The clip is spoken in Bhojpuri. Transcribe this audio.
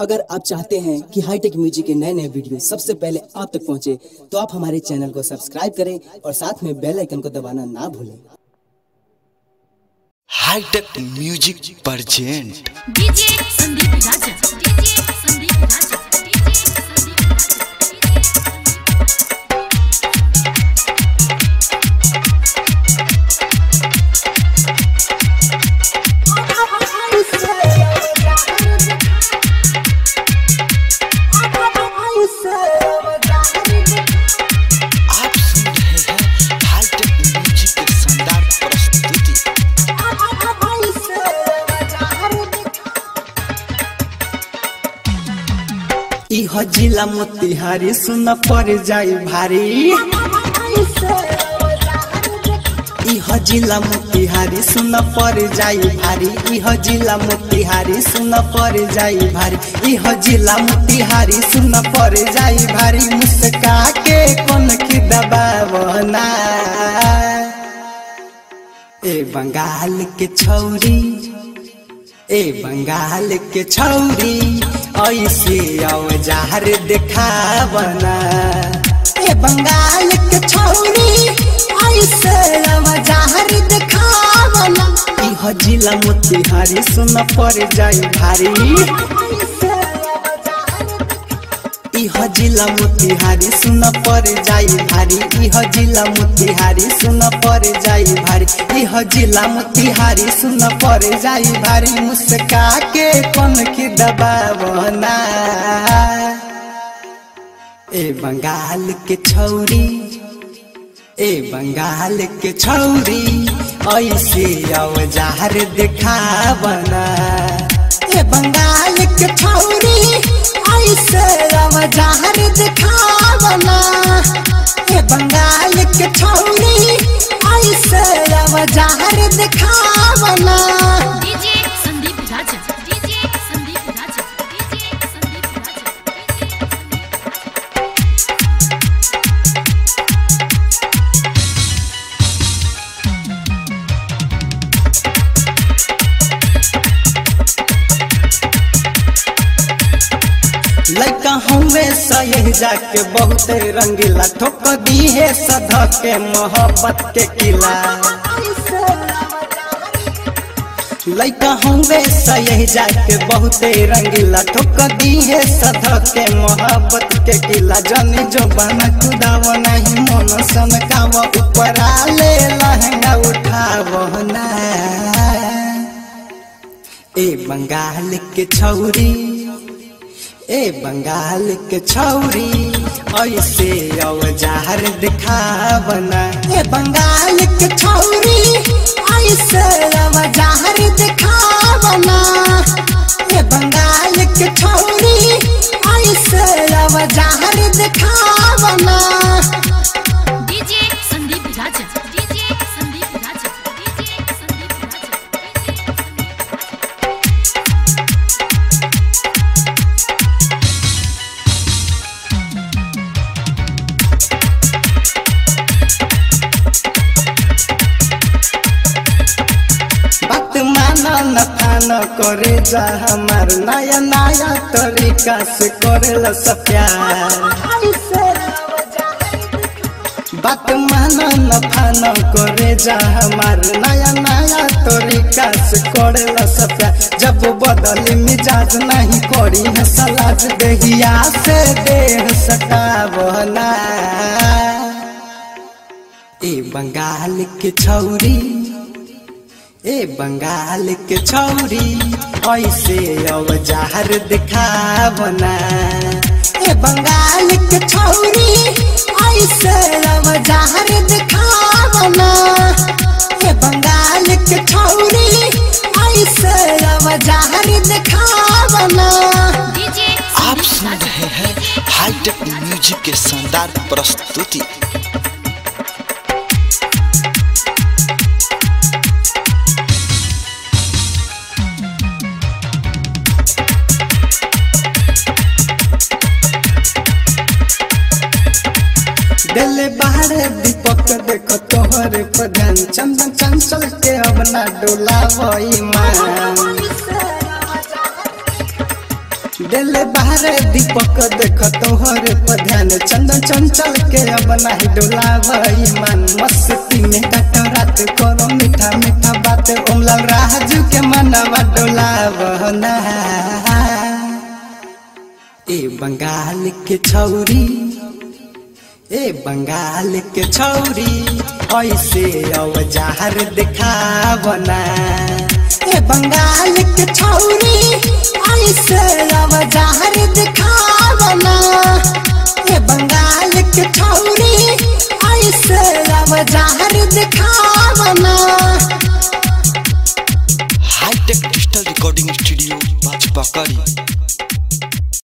अगर आप चाहते हैं कि हाईटेक म्यूजिक के नए नए वीडियो सबसे पहले आप तक पहुंचे, तो आप हमारे चैनल को सब्सक्राइब करें और साथ में बेल आइकन को दबाना ना भूलें hitech music present DJ Sandeep Raja DJ Sandeep Raja DJ Sandeep आप सुन रहे हैं हाईटेक म्यूजिक की शानदार प्रस्तुति इह जिला मोतिहारी सुन पर जाई भारी इह जिला मोतिहारी सुन पर जाई भारी इह जिला मोतिहारी सुन पर जाई भारी इह जिला मोतिहारी सुन पर जाई भारी मुस्का के कौन की दबावना ए बंगाल के छौरी ए बंगाल के छौरी ऐसे औजार देखावना ए बंगाल के छौरी ऐसे औजार देखावना इह जिला मोतिहारी सुन पर जाई भारी इह जिला मोतिहारी सुन पर जाई भारी इह जिला मोतिहारी सुन पर जाई भारी इह जिला मोतिहारी सुन पर जाई भारी मुस्का के कौन की दबावना ए बंगाल के छौरी ए बंगाल के छौरी ऐसे औजार देखावना ए बंगाल के छौरी ऐसे औजार देखावना ए बंगाल के छौरी ऐसे औजार देखावना DJ Sandeep Raja DJ Sandeep Raja DJ Sandeep Raja लड़का हमें सही जाके बहुत रंगीला ठोक दी है सधा के मोहब्बत के किला लड़का हमें सही जाके बहुत रंगीला ठोक दी है सधा के मोहब्बत के किला जनी जो बना कुदाव नहीं मन सनकाव ऊपर ले लहंगा उठाव ना ए बंगाल के छौरी ए बंगाल के छौरी ऐसे औजार दिखावना ए बंगाल के छौरी ऐसे औजार दिखावना ए बंगाल के छौरी ऐसे औजार दिखावना DJ Sandeep Raja DJ Sandeep Raja DJ Sandeep Raja बात माना न थाना करे जा हमार नया नया तरीका से करेला सब प्यार बात माना न थाना करे जा हमार नया नया तरीका से करेला सब प्यार जब बदली मिजाज नहीं करी है सलाज देहिया से देह सटावना ए बंगाल के छौरी ए बंगाल के छौरी ऐसे औजार दिखावना ए बंगाल के छौरी ऐसे औजार दिखावना ए बंगाल के छौरी ऐसे औजार दिखावना डीजे आप सुन रहे हैं हाईटेक म्यूजिक की शानदार प्रस्तुति दिल बाहर दीपक देखो तोहरे प्रधान चंदन चंचल के अब ना डोला वही मान दिल बाहरे दीपक देख तोहरे पर ध्यान चंदन चंचल के अब नहीं डोलावई मन मस्ती में कट रात करो मीठा मीठा बात ओमलाल राजू के मनवा डोलावना ए बंगाल के छौरी ए बंगाल के छौरी ऐसे औजार दिखावना ए बंगाल के छौरी ऐसे औजार दिखावना ए बंगाल के छौरी